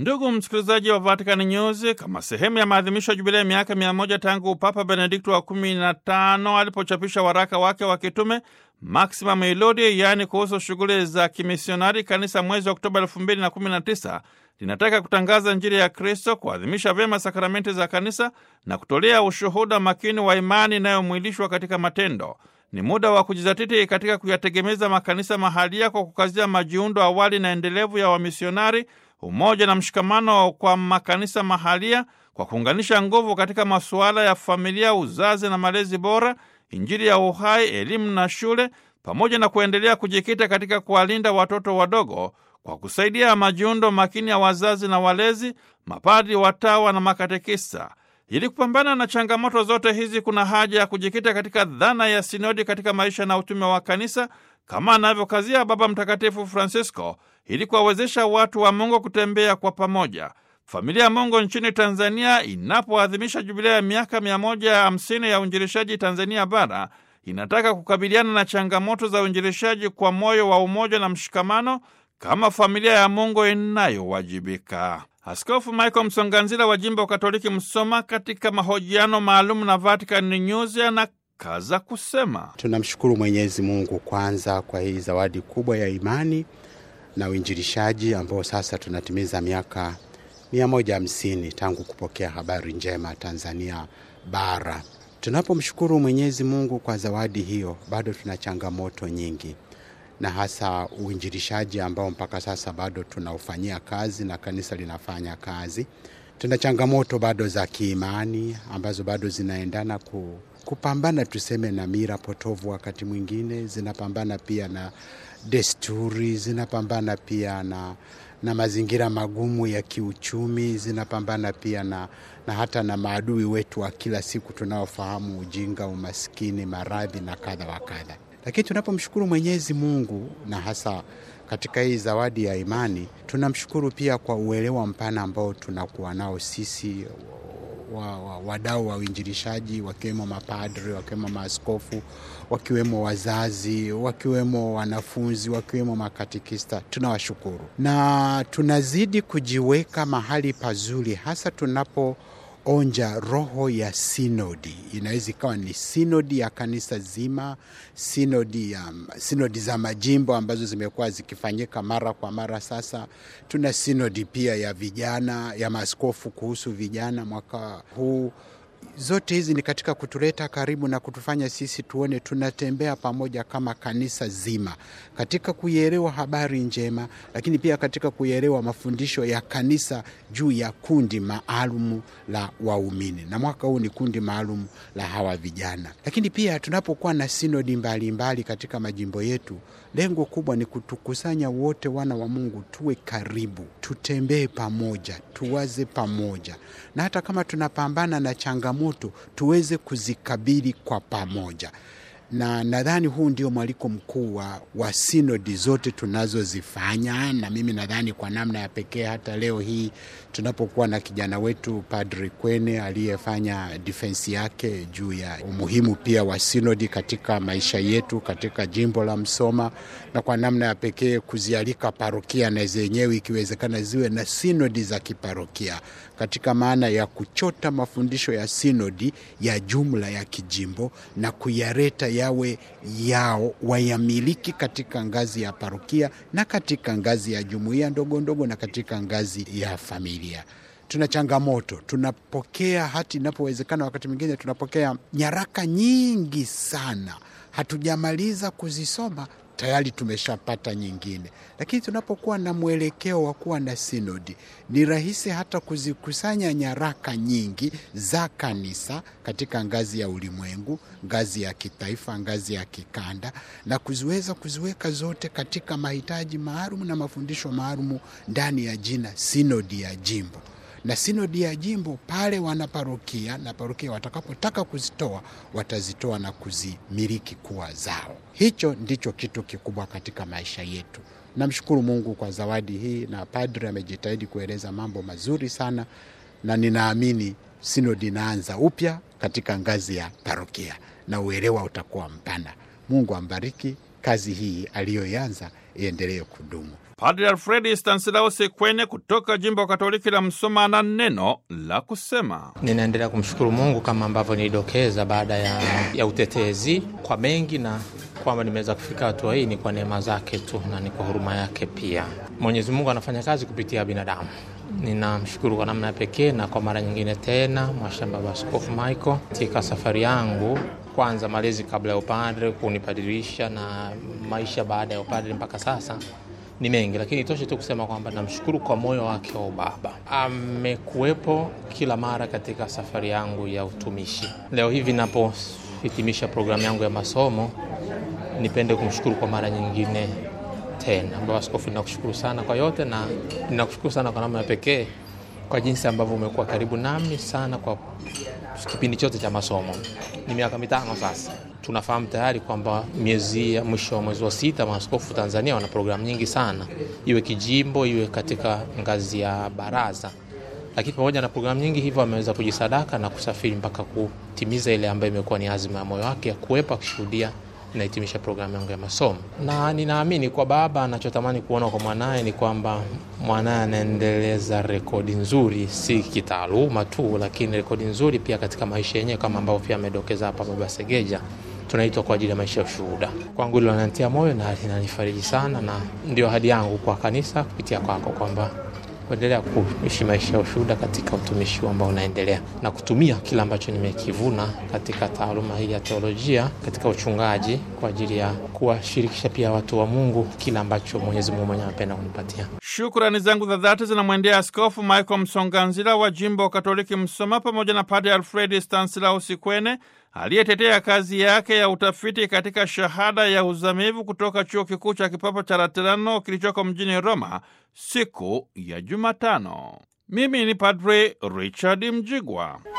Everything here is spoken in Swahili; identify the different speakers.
Speaker 1: Ndugu msikilizaji wa Vatican News, kama sehemu ya maadhimisho ya jubilei miaka mia moja tangu Papa Benedikto wa kumi na tano alipochapisha waraka wake wa kitume Maxima Melodi, yaani kuhusu shughuli za kimisionari, kanisa mwezi Oktoba elfu mbili na kumi na tisa linataka kutangaza Injili ya Kristo, kuadhimisha vyema sakramenti za kanisa na kutolea ushuhuda makini wa imani inayomwilishwa katika matendo. Ni muda wa kujizatiti katika kuyategemeza makanisa mahalia kwa kukazia majiundo awali na endelevu ya wamisionari, umoja na mshikamano kwa makanisa mahalia, kwa kuunganisha nguvu katika masuala ya familia, uzazi na malezi bora, Injili ya uhai, elimu na shule, pamoja na kuendelea kujikita katika kuwalinda watoto wadogo kwa kusaidia majiundo makini ya wazazi na walezi, mapadri, watawa na makatekista. Ili kupambana na changamoto zote hizi, kuna haja ya kujikita katika dhana ya sinodi katika maisha na utume wa kanisa, kama anavyokazia Baba Mtakatifu Francisco, ili kuwawezesha watu wa Mungu kutembea kwa pamoja. Familia ya Mungu nchini Tanzania inapoadhimisha jubilea ya miaka mia moja hamsini ya uinjilishaji Tanzania bara inataka kukabiliana na changamoto za uinjilishaji kwa moyo wa umoja na mshikamano kama familia ya Mungu inayowajibika. Askofu Michael Msonganzila wa jimbo Katoliki Msoma, katika mahojiano maalum na Vatican News, anakaza kusema,
Speaker 2: tunamshukuru Mwenyezi Mungu kwanza kwa hii zawadi kubwa ya imani na uinjilishaji ambao sasa tunatimiza miaka mia moja hamsini tangu kupokea habari njema Tanzania bara. Tunapomshukuru Mwenyezi Mungu kwa zawadi hiyo, bado tuna changamoto nyingi na hasa uinjilishaji ambao mpaka sasa bado tunaufanyia kazi na kanisa linafanya kazi. Tuna changamoto bado za kiimani ambazo bado zinaendana ku, kupambana tuseme na mira potovu, wakati mwingine zinapambana pia na desturi, zinapambana pia na, na mazingira magumu ya kiuchumi, zinapambana pia na, na hata na maadui wetu wa kila siku tunaofahamu: ujinga, umaskini, maradhi na kadha wa kadha. Lakini tunapomshukuru Mwenyezi Mungu na hasa katika hii zawadi ya imani, tunamshukuru pia kwa uelewa mpana ambao tunakuwa nao sisi wadau wa, wa, wa uinjilishaji wakiwemo mapadri, wakiwemo maaskofu, wakiwemo wazazi, wakiwemo wanafunzi, wakiwemo makatekista. Tunawashukuru na tunazidi kujiweka mahali pazuri, hasa tunapo onja roho ya sinodi. Inaweza ikawa ni sinodi ya kanisa zima, sinodi, ya, sinodi za majimbo ambazo zimekuwa zikifanyika mara kwa mara. Sasa tuna sinodi pia ya vijana, ya maaskofu kuhusu vijana mwaka huu. Zote hizi ni katika kutuleta karibu na kutufanya sisi tuone tunatembea pamoja kama kanisa zima katika kuielewa habari njema, lakini pia katika kuielewa mafundisho ya kanisa juu ya kundi maalum la waumini, na mwaka huu ni kundi maalum la hawa vijana. Lakini pia tunapokuwa na sinodi mbalimbali mbali katika majimbo yetu, lengo kubwa ni kutukusanya wote wana wa Mungu, tuwe karibu, tutembee pamoja, tuwaze pamoja, na hata kama tunapambana na changamoto tuweze kuzikabili kwa pamoja na nadhani huu ndio mwaliko mkuu wa, wa sinodi zote tunazozifanya, na mimi nadhani kwa namna ya pekee hata leo hii tunapokuwa na kijana wetu Padri Kwene aliyefanya difensi yake juu ya umuhimu pia wa sinodi katika maisha yetu katika jimbo la Msoma, na kwa namna ya pekee kuzialika parokia na zenyewe ikiwezekana ziwe na sinodi za kiparokia katika maana ya kuchota mafundisho ya sinodi ya jumla ya kijimbo na kuyareta yawe yao wayamiliki katika ngazi ya parokia na katika ngazi ya jumuiya ndogo ndogo na katika ngazi ya familia. Tuna changamoto, tunapokea hati inapowezekana, wakati mwingine tunapokea nyaraka nyingi sana, hatujamaliza kuzisoma tayari tumeshapata nyingine. Lakini tunapokuwa na mwelekeo wa kuwa na sinodi, ni rahisi hata kuzikusanya nyaraka nyingi za kanisa katika ngazi ya ulimwengu, ngazi ya kitaifa, ngazi ya kikanda, na kuziweza kuziweka zote katika mahitaji maalum na mafundisho maalum ndani ya jina sinodi ya jimbo na sinodi ya jimbo pale wanaparokia na parokia watakapotaka kuzitoa watazitoa na kuzimiliki kuwa zao. Hicho ndicho kitu kikubwa katika maisha yetu. Namshukuru Mungu kwa zawadi hii, na padri amejitahidi kueleza mambo mazuri sana, na ninaamini sinodi inaanza upya katika ngazi ya parokia na uelewa utakuwa mpana. Mungu ambariki kazi hii aliyoianza iendelee kudumu.
Speaker 1: Padre Alfredi Stanislaus Kwene kutoka jimbo Katoliki la Msoma na neno la kusema.
Speaker 3: Ninaendelea kumshukuru Mungu kama ambavyo nilidokeza baada ya, ya utetezi kwa mengi, na kwamba nimeweza kufika hatua hii ni kwa neema zake tu na ni kwa huruma yake pia. Mwenyezi Mungu anafanya kazi kupitia binadamu. Ninamshukuru kwa namna ya pekee na kwa mara nyingine tena Mwashamba Baba Askofu Michael katika safari yangu kwanza malezi kabla ya upadre kunipadirisha na maisha baada ya upadre mpaka sasa ni mengi, lakini itoshe tu kusema kwamba namshukuru kwa moyo wake wa ubaba. Amekuwepo kila mara katika safari yangu ya utumishi. Leo hivi napohitimisha programu yangu ya masomo, nipende kumshukuru kwa mara nyingine tena. Baba Askofu, ninakushukuru sana kwa yote na ninakushukuru sana kwa namna ya pekee kwa jinsi ambavyo umekuwa karibu nami sana kwa kipindi chote cha masomo. Ni miaka mitano sasa. Tunafahamu tayari kwamba miezi ya mwisho wa mwezi wa sita maaskofu Tanzania wana programu nyingi sana, iwe kijimbo, iwe katika ngazi ya baraza. Lakini pamoja na programu nyingi hivyo, ameweza kujisadaka na kusafiri mpaka kutimiza ile ambayo imekuwa ni azima ya moyo wake ya kuwepo akishuhudia inahitimisha programu yangu ya masomo, na ninaamini kwa baba anachotamani kuona kwa mwanaye ni kwamba mwanaye anaendeleza rekodi nzuri, si kitaaluma tu, lakini rekodi nzuri pia katika maisha yenyewe, kama ambavyo pia amedokeza hapa baba Segeja. Tunaitwa kwa ajili ya maisha ya ushuhuda. Kwangu hilo linanitia moyo na linanifariji sana, na ndio ahadi yangu kwa kanisa kupitia kwako kwamba kuendelea kuishi maisha ya ushuhuda katika utumishi ambao unaendelea na kutumia kile ambacho nimekivuna katika taaluma hii ya teolojia katika uchungaji kwa ajili ya kuwashirikisha pia watu wa Mungu kile ambacho Mwenyezi Mungu mwenyewe anapenda kunipatia.
Speaker 1: Shukrani zangu za dhati zinamwendea Askofu Michael Msonganzila wa jimbo Katoliki Msoma pamoja na Padre Alfredi Stanislaus Kwene aliyetetea kazi yake ya utafiti katika shahada ya uzamivu kutoka chuo kikuu cha kipapa cha Laterano kilichoko mjini Roma siku ya Jumatano. Mimi ni Padre Richard Mjigwa.